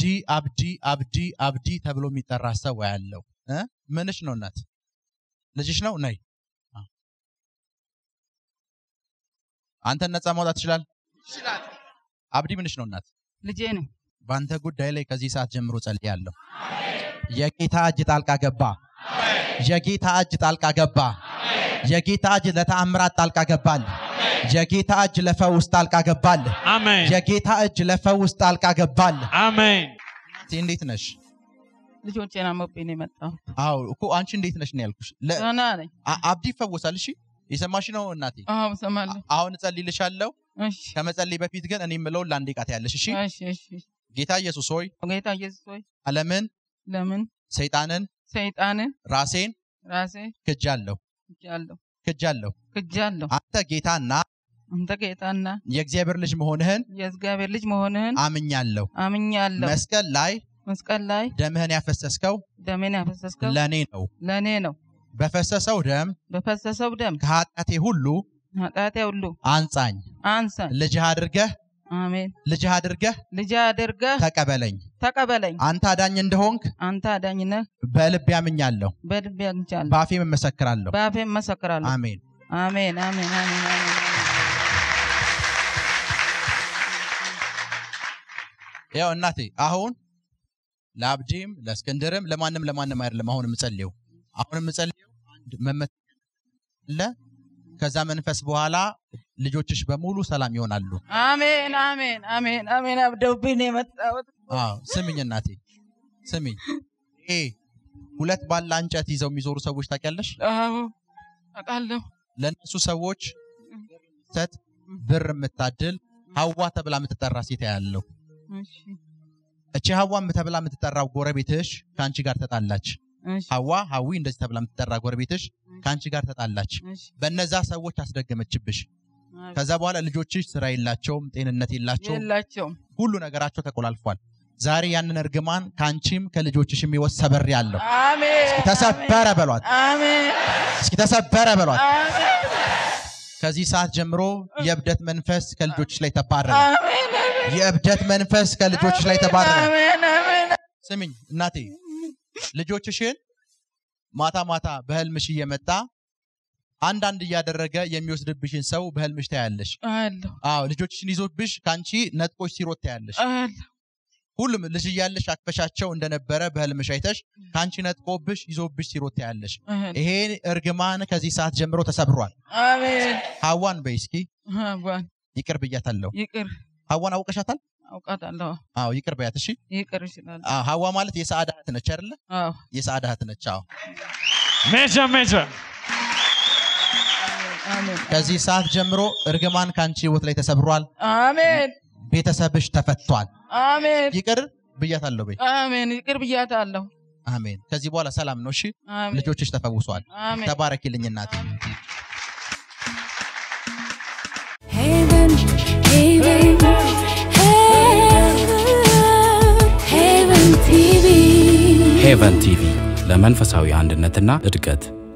አብዲ አብዲ አብዲ ተብሎ የሚጠራ ሰው ያለው እ? ምንሽ ነው እናት? ልጅሽ ነው? ነይ አ። አንተን ነፃ ማውጣት ትችላል? አብዲ ምንሽ ነው እናት? ልጄ ነው። በአንተ ጉዳይ ላይ ከዚህ ሰዓት ጀምሮ ጸልያለሁ። የጌታ እጅ ጣልቃ ገባ። የጌታ እጅ ጣልቃ ገባ። የጌታ እጅ ለተአምራት ጣልቃ ገባል። የጌታ እጅ ለፈውስ ጣልቃ ገባል። አሜን የጌታ እጅ ለፈውስ ጣልቃ ገባል። አሜን እናቴ እንዴት ነሽ? ልጆቼን አሞብኝ ነው የመጣሁት። አዎ እኮ አንቺ እንዴት ነሽ ነው ያልኩሽ። ለ- ደህና ነኝ። አ- አብዲ ይፈወሳል። እሺ የሰማሽ ነው እናቴ። አዎ እሰማለሁ። አሁን እጸልይልሻለሁ። እሺ ከመጸለይ በፊት ግን እኔ የምለውን ለአንዴ ቃት ያለሽ። እሺ እሺ እሺ። ጌታ ኢየሱስ ሆይ ጌታ ኢየሱስ ሆይ ዓለምን፣ ለምን ሰይጣንን፣ ሰይጣንን ራሴን ራሴ ክጃለሁ ክጃለሁ ክጃለሁ። ክጃለሁ። አንተ ጌታና አንተ ጌታና የእግዚአብሔር ልጅ መሆንህን የእግዚአብሔር ልጅ መሆንህን አምኛለሁ። አምኛለሁ። መስቀል ላይ መስቀል ላይ ደምህን ያፈሰስከው ደሜን ያፈሰስከው ለእኔ ነው። ለእኔ ነው። በፈሰሰው ደም በፈሰሰው ደም ከኃጢአቴ ሁሉ ኃጢአቴ ሁሉ አንጻኝ። አንሰን። ልጅህ አድርገህ አሜን። ልጅህ አድርገህ ልጅ አድርገህ ተቀበለኝ። ተቀበለኝ። አንተ አዳኝ እንደሆንክ አንተ አዳኝ ነህ። በልቤ አምኛለሁ፣ በልቤ አግኝቻለሁ። በአፌም እመሰክራለሁ። በአፌም መሰክራለሁ። አሜን። አሜን አሜን አሜን አሜን። ያው እናቴ አሁን ለአብዲም ለእስክንድርም ለማንም ለማንም አይደለም። አሁን የምጸልየው አሁን የምጸልየው አንድ መመት አለ። ከዛ መንፈስ በኋላ ልጆችሽ በሙሉ ሰላም ይሆናሉ። አሜን አሜን አሜን አሜን። አብደውብኝ ነው የመጣሁት። አዎ ስሚኝ እናቴ ስሚኝ። ይሄ ሁለት ባላ እንጨት ይዘው የሚዞሩ ሰዎች ታውቂያለሽ? አዎ አውቃለሁ። ለእነሱ ሰዎች ሰጥ ብር የምታድል ሀዋ ተብላ የምትጠራ ሴት ያለው እሺ እቺ ሀዋ ተብላ የምትጠራው ጎረቤትሽ ከአንቺ ጋር ተጣላች። እሺ ሀዋ ሀዊ እንደዚህ ተብላ የምትጠራ ጎረቤትሽ ከአንቺ ጋር ተጣላች። እሺ። በነዛ ሰዎች አስደገመችብሽ። አሜን። ከዛ በኋላ ልጆችሽ ስራ የላቸውም፣ ጤንነት የላቸውም፣ የላቸውም። ሁሉ ነገራቸው ተቆላልፏል። ዛሬ ያንን እርግማን ከአንቺም ከልጆችሽም ሕይወት ሰበር ያለው አሜን ተሰበረ በሏት። አሜን እስኪ ተሰበረ በሏት። አሜን ከዚህ ሰዓት ጀምሮ የእብደት መንፈስ ከልጆችሽ ላይ ተባረረ። አሜን የእብደት መንፈስ ከልጆችሽ ላይ ተባረረ። አሜን አሜን ስሚኝ እናቴ ልጆችሽን ማታ ማታ በህልምሽ እየመጣ አንዳንድ እያደረገ የሚወስድብሽን ሰው በህልምሽ ታያለሽ። አለሁ አዎ ልጆችሽን ይዞብሽ ከአንቺ ነጥቆች ሲሮጥ ታያለሽ። አለሁ ሁሉም ልጅ እያለሽ አቅፈሻቸው እንደነበረ በህልምሽ አይተሽ ከአንቺ ነጥቆብሽ ይዞብሽ ሲሮጥ ታያለሽ። አለሁ። ይሄ እርግማን ከዚህ ሰዓት ጀምሮ ተሰብሯል። አሜን ሀዋን በይ እስኪ አቧን ይቅር ብያታለሁ። ይቅር ሀዋን አውቀሻታል? አውቃታለሁ። አዎ ይቅር በያት እሺ። ይቅር ይችላል። አዎ ሀዋ ማለት የሰዓዳ እህት ነች አይደለ? አዎ የሰዓዳ እህት ነች። አዎ ሜጀር ሜጀር አሜን ከዚህ ሰዓት ጀምሮ እርግማን ከአንቺ ህይወት ላይ ተሰብሯል። አሜን ቤተሰብሽ ተፈቷል። አሜን ይቅር ብያታለሁ በይ። አሜን ይቅር ብያታለሁ። አሜን። ከዚህ በኋላ ሰላም ነው። እሺ አሜን ልጆችሽ ተፈውሷል። አሜን ተባረኪልኝ እናቴ። Haven, Haven, Haven, Haven TV. ሄቨን ቲቪ ለመንፈሳዊ አንድነትና እድገት